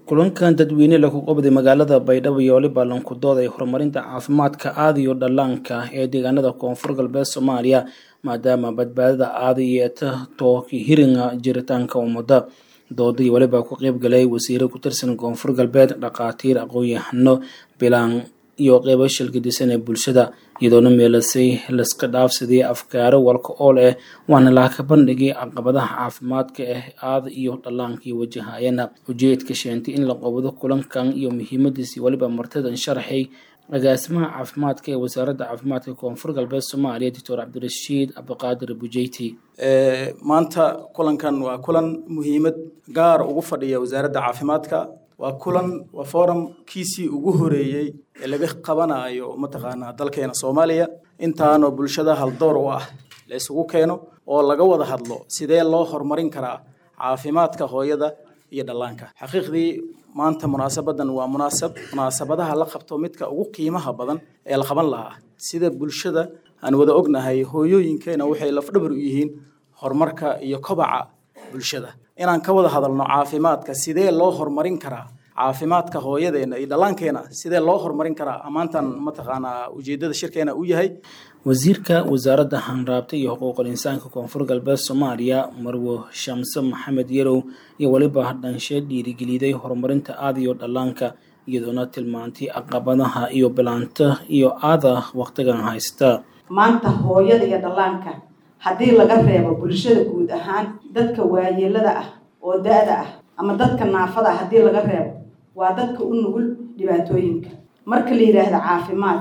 kulankan dadweyne lagu qabday magaalada baydhabo iyo waliba lankudooda ee horumarinta caafimaadka aada iyo dhallaanka ee deegaanada koonfur galbeed soomaaliya maadaama badbaadada aada iyo tooki hiringa jiritaanka ummada doodii waliba ku qeyb galay wasiiro ku tirsan koonfur galbeed dhakhaatiir aqoon-yahano bilaan iyo qeybo shilgadisan ee bulshada iyadoona meelasay laska dhaafsadii afkaaro walka ool ah waana laaka bandhigay caqabadaha caafimaadka ah aada iyo dhallaankii wajahayana ujeedka sheentay in la qabado kulankan iyo muhiimadiisii waliba martadan sharaxay agaasimaha caafimaadka ee wasaaradda caafimaadka koonfur galbeed soomaaliya doctor cabdirashiid cabdiqaadir bujeyti maanta kulankan waa kulan muhiimad gaar ugu fadhiya wasaaradda caafimaadka waa kulan waa forumkiisii ugu horeeyey ee laga qabanayo mataqaanaa dalkeena soomaaliya intaanoo bulshada haldoor u ah la isugu keeno oo laga wada hadlo sidee loo horumarin karaa caafimaadka hooyada iyo dhallaanka xaqiiqdii maanta munaasabadan waa munaasab munaasabadaha la qabto midka ugu qiimaha badan ee la qaban lahaa sida bulshada aan wada ognahay hooyooyinkeena waxay lafdhabar u yihiin horumarka iyo kobaca bulshada inaan ka wada hadalno caafimaadka sidee loo horumarin karaa caafimaadka hooyadeena iyo dhallaankeena sidee loo horumarin karaa ammaantan mataqaanaa ujeedada shirkeena u yahay wasiirka wasaaradda hanraabta iyo xuquuqul insaanka koonfur galbeed soomaaliya marwo shamse maxamed yarow iyo weliba dhanshe dhiirigeliday horumarinta aada iyo dhallaanka iyadoona tilmaantay caqabadaha iyo bilaanta iyo aada waqtigan haysta maanta hooyada iyo dhallaanka haddii laga reebo bulshada guud ahaan dadka waayeelada ah oo da-da ah ama dadka naafada ah haddii laga reebo waa dadka u nugul dhibaatooyinka marka la yidhaahdo caafimaad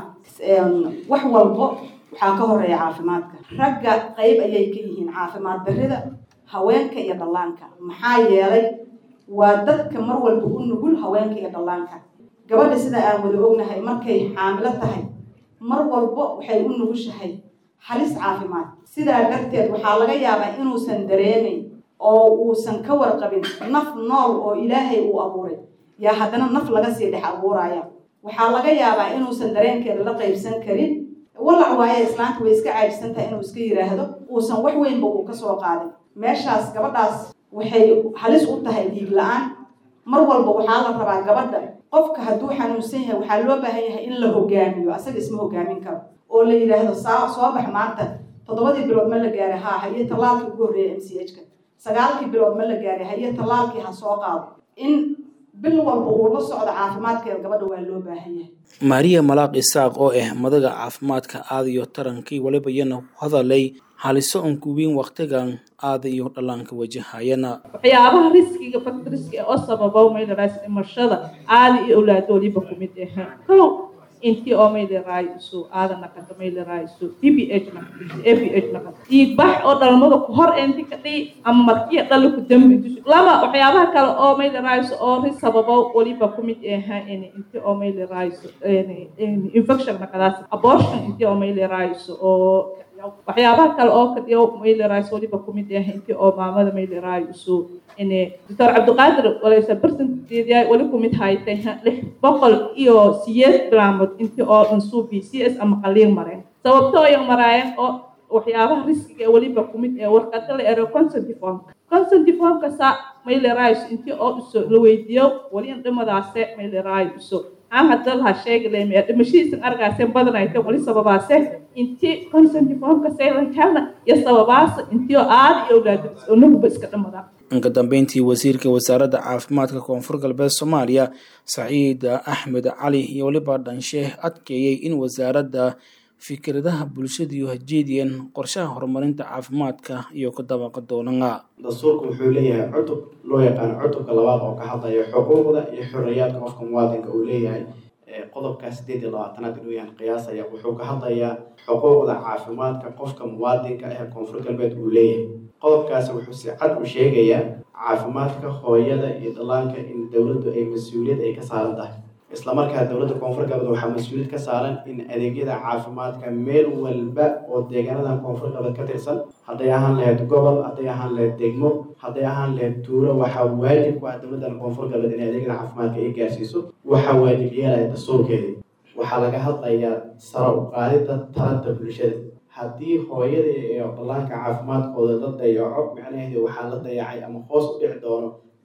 wax walbo waxaa ka horeeya caafimaadka ragga qayb ayay ka yihiin caafimaad darrida haweenka iyo dhallaanka maxaa yeelay waa dadka mar walba u nugul haweenka iyo dhallaanka gabadha sida aan wada ognahay markay xaamilo tahay mar walba waxay u nugushahay halis caafimaad sidaa darteed waxaa laga yaabaa inuusan dareemayn oo uusan ka warqabin naf nool oo ilaahay uu abuuray yaa haddana naf laga sii dhex abuuraya waxaa laga yaabaa inuusan dareenkeeda la qaybsan karin walac waaye islaanta way iska caajsan tahay inuu iska yidhaahdo uusan wax weynba uu ka soo qaadin meeshaas gabadhaas waxay halis u tahay dhiig la-aan mar walba waxaa la rabaa gabadha qofka hadduu xanuunsan yahay waxaa loo baahan yahay in la hogaamiyo asaga isma hogaamin karo oo la yidhaahdo saa soo bax maanta toddobadii bilood ma la gaaray haa haye tallaalkii ugu horreeya m c h ka sagaalkii bilood ma la gaaray haye tallaalkii ha soo qaado in bil walba uu la socdo caafimaadkeeda gabadha waa loo baahan yahay maariya malaaq isaaq oo ah madaga caafimaadka aada iyo tarankii waliba iyana ku hadalay haliso on kuwiin waqtigan aada iyo dhallaanka wajahayana waxyaabaha riskiga faktriska oo sababa maydaraas dhimashada aada iyo awlaado waliba kumid ah kow intii oo maydaraayso aada naqanta maydaraayso d b h naqanta a b h naqanta dhiigbax oo dhalmada ku hor enti ka dhihi ama markiya dhalla ku dambi lama waxyaabaha kale oo maydaraayso oo ris sababa waliba kumid aha intii oo maydaraayso infection naqadaas abortion intii oo maydaraayso oo waxyaabaha kale oo kadiyo mayleraayso waliba kumid ah intii oo maamada mayleraayso ine doctor cabdiqaadir walaysa percentadeedia wali kumid haytay lix boqol iyo siyeed bilaamood intii oo ansuubi c s ama qaliin mareen sababtoo ay maraayeen oo waxyaabaha riskiga waliba kumid ee warqada la ero consent formka consent formka sa mayleraayso intii oo iso la weydiiyo wali in dhimadaase mayleraayso aan hadda laha sheegileme dhimashihiisan argaaseen badanayte wali sababaase intii consent formka saylan helna iyo sababaasa intii oo aada iyo awlaadis oo naguba iska dhamadaa inka dambeyntii wasiirka wasaaradda caafimaadka koonfur galbeed soomaaliya saciid axmed cali iyo waliba dhansheeh adkeeyey in wasaaradda fikradaha bulshadiiyo hajeediyeen qorshaha horumarinta caafimaadka iyo ka dabaqa doonana dastuurku wuxuu leeyahay cutub loo yaqaano cutubka labaad oo ka hadlaya xuquuqda iyo xorriyaadka qofka muwaadinka uu leeyahay qodobka sideed iyo labaatanaad inuu yahan qiyaasaya wuxuu ka hadlayaa xuquuqda caafimaadka qofka muwaadinka ee koonfur galbeed uu leeyahay qodobkaasi wuxuu si cad u sheegayaa caafimaadka hooyada iyo dhallaanka in dowladdu ay mas-uuliyad ay ka saaran tahay islamarkaa dowladda koonfur galbeed waxaa mas-uuliyad ka saaran in adeegyada caafimaadka meel walba oo deegaanadan koonfur galbeed ka tirsan hadday ahaan lahayd gobol hadday ahaan lahayd degmo hadday ahaan lahayd tuulo waxaa waajib ku ah dowladdan koonfur galbeed inay adeegyada caafimaadka ay gaarsiiso waxaa waajib yeelaya dastuurkeedii waxaa laga hadlayaa sara u qaadida talanta bulshada haddii hooyada iyo dhallaanka caafimaadkooda la dayaco macnaheedu waxaa la dayacay ama hoos u dhici doono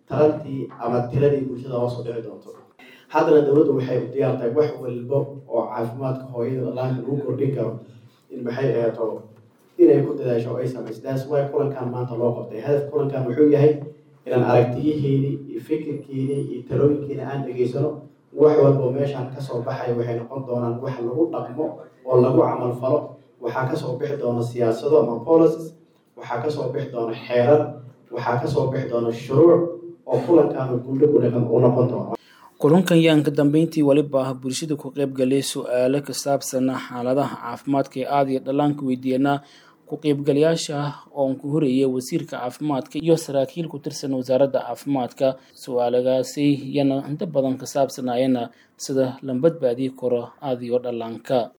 tarantii ama tiradii bulshada hoos u dhici doonto haddana dowladdu waxay u diyaar tahay wax walbo oo caafimaadka hooyada dhallaanka lagu kordhin karo in maxay eeto inay ku dadaasho oo ay samayso taas way kulankan maanta loo qabtay hadaf kulankan wuxuu yahay inaan aragtiyaheeni iyo fikirkeeni iyo talooyinkeeni aan dhegaysano wax walbo meeshaan kasoo baxaya waxay noqon doonaan wax lagu dhaqmo oo lagu camal falo waxaa kasoo bixi doona siyaasado ama policies waxaa kasoo bixi doona xeerar waxaa kasoo bixi doona shuruuc oo kulankan guulo u noqon doona kulankan yaan ka dambeyntii weliba bulshada ku qaybgalay su-aalo ka saabsan xaaladaha caafimaadka ee aada iyo dhallaanka weydiiyana ku qaybgalayaasha oon ku horeeyay wasiirka caafimaadka iyo saraakiil ku tirsan wasaaradda caafimaadka su-aalagaasi yana inta badan ka saabsanayana sida la badbaadii karo aada iyo dhallaanka